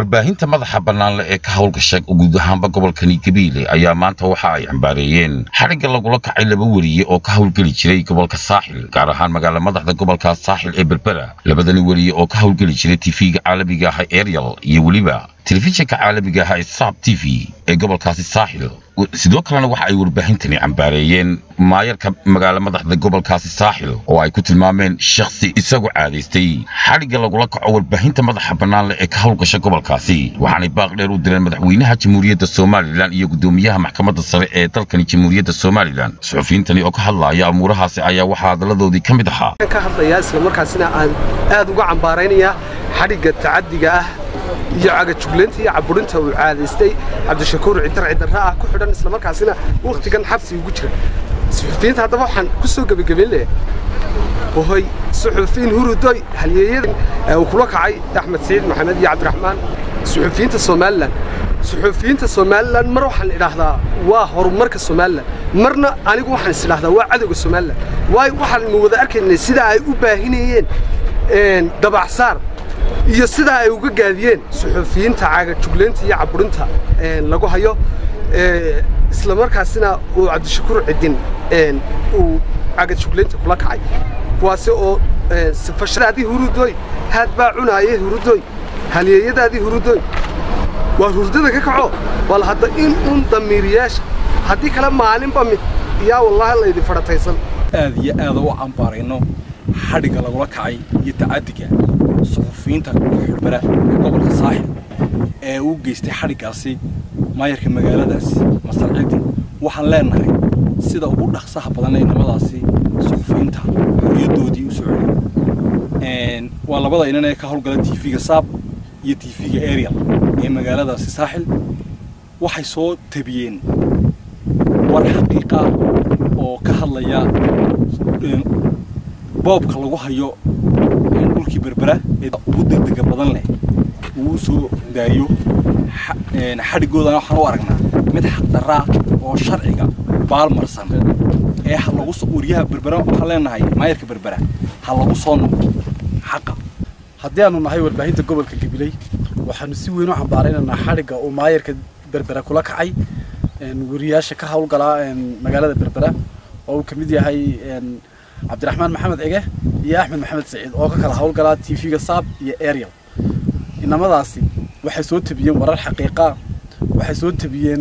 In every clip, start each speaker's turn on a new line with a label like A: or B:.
A: warbaahinta madaxa bannaanle ee ka howlgasha guud ahaanba gobolkani gabiile ayaa maanta waxa ay cambaareeyeen xadhigga lagula kacay laba weriye oo ka howlgeli jiray gobolka saaxil gaar ahaan magaala madaxda gobolka saaxil ee berbera labadani weriye oo ka howlgeli jiray tifiga caalamiga ah ariel iyo weliba telefishinka caalamiga ah ee sab t v ee gobolkaasi saaxil sidoo kalena waxa ay warbaahintani cambaareeyeen maayarka magaala madaxda gobolkaasi saaxil oo ay ku tilmaameen shakhsi isagu caadaystay xadhigga lagula kaco warbaahinta madaxa bannaan leh ee ka howlgasha gobolkaasi waxaanay baaq dheer u direen madaxweynaha jamhuuriyadda somalilan iyo guddoomiyaha maxkamadda sare ee dalkani jamhuuriyadda somalilan suxufiyiintani oo ka hadlaaya amuurahaasi ayaa waxaa hadalladoodii ka mid ahaa
B: ka hadlayaa isla markaasina aan aad uga cambaaraynayaa xadhigga tacaddiga ah iyo cagajuglaynta iyo caburinta uu caadaystay cabdishakuur cidar cidarra ah ku xidhan isla markaasina wakhtigan xabsi ugu jira suxufiyiinta haddaba waxaan ku soo gebagabayn lahaa hohoy suxufiyiin hurudoy halyeeyada uu kula kacay axmed saciid maxamed iyo cabdiraxmaan suxufiyiinta somalilan suxufiyiinta somalilan mar waxaan idhaahdaa waa horumarka somalilan marna anigu waxaan is idhahdaa waa cadowga somalilan waayo waxaanu wada arkaynay sida ay u baahinayeen dabacsaar iyo sidaa ay uga gaadiyeen suxufiyiinta caagajuglaynta iyo caburinta lagu hayo isla markaasina uu cabdishakuur cidin uu caagajuglaynta kula kacay kuwaasi oo sifashadaadii hurudoy haad baa cunaayay hurudoy halyeeyadaadii hurudoy waa hurdada ka kaco bal hadda in uun damiiriyaasha haddii kale maalinba mid yaa wallaahi laydin fadhataysan
C: aad iyo aada u cambaarayno xadhigga lagula kacay iyo tacaddiga suxufiyiinta xudbara ee gobolka saaxil ee uu geystay xadhiggaasi maayarka magaaladaasi masar cidin waxaan leenahay sida ugu dhaqsaha badan ee nimadaasi suxufiyiinta xorriyaddoodii u soo celiyay waa labada inan ee ka howlgala tv-ga saab iyo tv-ga ariel ee magaaladaasi saaxil waxay soo tabiyeen war xaqiiqa oo ka hadlaya boobka lagu hayo dhulkii berbera ee ugu degdega badan leh uu soo daayo xadhigoodana waxaan u aragnaa mid xaqdarraa oo sharciga baalmarsan ee ha lagu wariyaha berbera waxaan leenahay maayarka berbera ha lagu soo noqdo xaqa
D: haddii aanu nahay warbaahinta gobolka gabiley waxaanu si weyn u cambaaraynaynaa xadhigga uu maayarka berbera kula kacay wariyaasha ka howlgalaa magaalada berbera oo uu ka mid yahay cabdiraxmaan maxamed cige iyo axmed maxamed saciid oo ka kala howlgalaa tv-ga saab iyo ariel inamadaasi waxay soo tabiyeen warar xaqiiqa waxay soo tabiyeen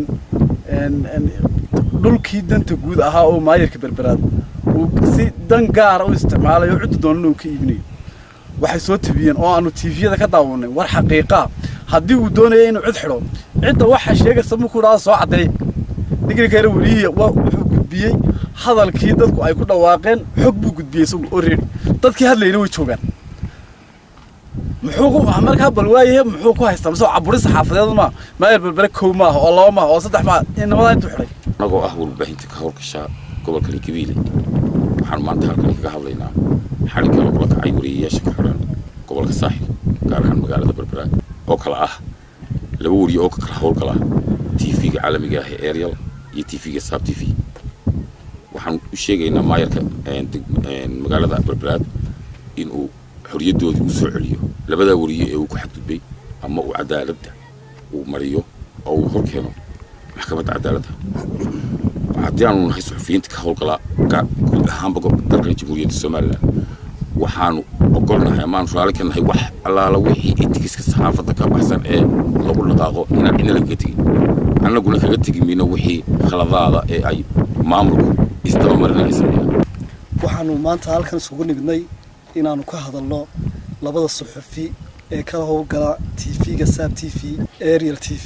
D: dhulkii danta guud ahaa oo maayarka berberaad uu si dan gaara u isticmaalayo cidda doonana uu ka iibinayo waxay soo tabiyeen oo aanu tviyada ka daawanay war xaqiiqa haddii uu doonaya inuu cid xidho cidda waxa sheegaysa markuu dhaada soo caddeey ninkii kale welihii wuxuu gudbiyey hadalkii dadku ay ku dhawaaqeen xog buu gudbiyey isagu oo reedi dadkii hadlayna way joogaan muxuu markaa bal waayahe muxuu ku haystaa mise caburi saxaafadeed ma maayar berbere kow maaha oo laba maaha oo saddex maaha inamadaa intuu xidhay
A: anagoo ah warbaahinta ka howlgasha gobolkani gabiile waxaan maanta halkani kaga hadlaynaa xadhigga lagula kacay wariyayaasha ka xidhan gobolka saaxil gaar ahaan magaalada berbera oo kale ah laba wariye oo ka kala howlgala tv-ga caalamiga ah ee ariel iyo tv-ga sab t v waxaan u sheegaynaa maayarka magaalada berberaad in uu xorriyaddoodii u soo celiyo labadaa wariye ee uu ku xadgudbay ama uu cadaaladda uu mariyo oo uu hor keeno maxkamadda cadaaladda haddii aanu nahay suxufiyiinta ka howlgalaa guud ahaanba dalkan jamhuuriyadda somalilan waxaanu ogolnahay amaanu raalli ka nahay wax allaala wixii etigiska saxaafadda ka baxsan ee lagu dhaqaaqo inaan cidna lagaga tegin annaguna kaga tegi mayno wixii khaladaada ee ay maamulku isdabamarinaya sameeyaan
E: waxaanu maanta halkan isugu nimidnay inaanu ka hadalno labada suxufi ee kala howlgala tv-ga saab t v ariel t v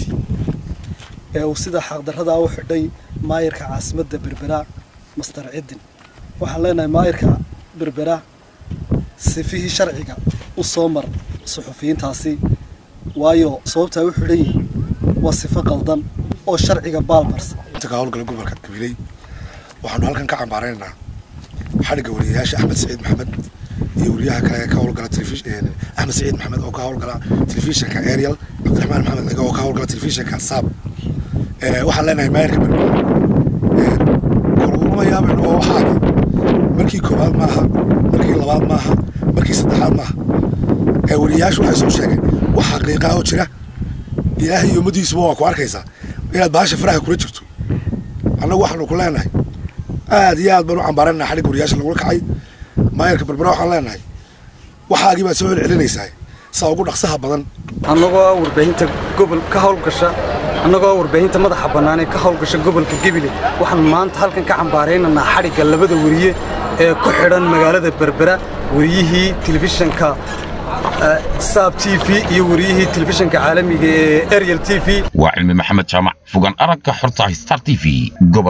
E: ee uu sida xaqdarradaa u xidhay maayarka caasimadda berbera master cidin waxaan leenahay maayarka berbera sifihii sharciga u soo mar suxufiyiintaasi waayo sababtaa u xidhan yihiin waa sifo qaldan oo sharciga baalmarsan
F: ka howlgala gobolka gabiley waxaanu halkan ka cambaaraynaynaa xadhigga wariyayaasha axmed saciid maxamed iyo wariyaha kale ka howlgala axmed saciid maxamed oo ka howlgala telefishinka ariel cabdiraxmaan maxamed ciga oo ka howlgala telefishinka saab waxaan leenahay maayarka berbera koruguma yaaban oo waxaagi markii koowaad maaha markii labaad maaha markii saddexaad maaha wariyayaashu waxay soo sheegeen wax xaqiiqa oo jira ilaahay iyo ummadiisuba waa ku arkaysaa inaad baasha faraha kula jirto annagu waxaanu ku leenahay aad iyo aad baan u cambaaranaynaa xadhigga wariyaasha lagula kacay maayarka berbera waxaan leenahay waxaagii baad soo celcelinaysaa saa ugu dhaqsaha badan
B: annagoo ah warbaahinta gobol ka howlgasha annagoo ah warbaahinta madaxa bannaan ee ka howlgasha gobolka gebile waxaan maanta halkan ka cambaaraynaynaa xadhigga labada weriye ee ku xidhan magaalada berbera weriyihii telefishanka saab t v iyo weriyihii telefishanka caalamiga ee ariel t v
A: waa cilmi maxamed jaamac fogaan aragga xorta star t v gobol